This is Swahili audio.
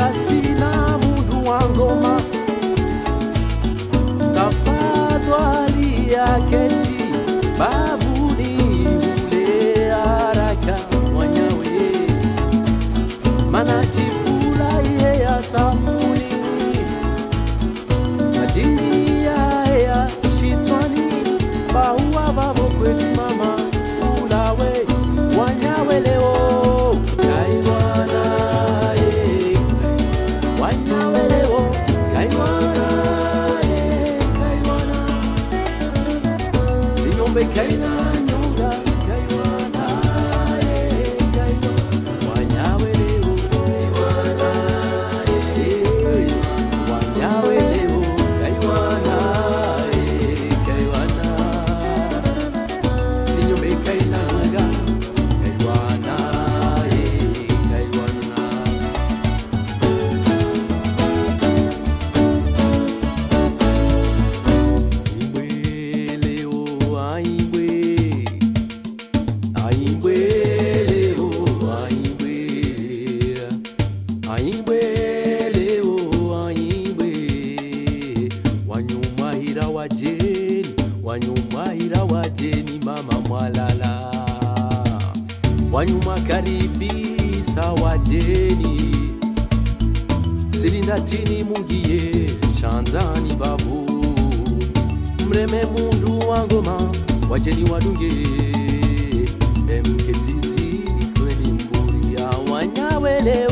sina mundu wa ngoma tafadhali yaketi babuni ule haraka mwanyawe mana jifurahie ya safuni majini ya shitwani baua babo kweli mama ulawe wanyawe leo kaiwana eh, wanyawe leo kaiwana eh, kaiwana inyombe kaina nyonga kaiwana eh, kaiwana wanyawe leo kaiwana eh, wanyawe leo kaiwana eh, kaiwana inyombe kaina nyonga kaiwana eh, kaiwana Aimbe leo, aimbe. Aimbe leo, aimbe. Aimbe leo, aimbe. Wanyumahira wajeni, wanyumahira wajeni mama mwalala. Wanyuma karibisa wajeni silindatini mungiye shanzani babu mreme mundu wa ngoma wajeni wadunge emketizi kweli mburi ya wanyawe leo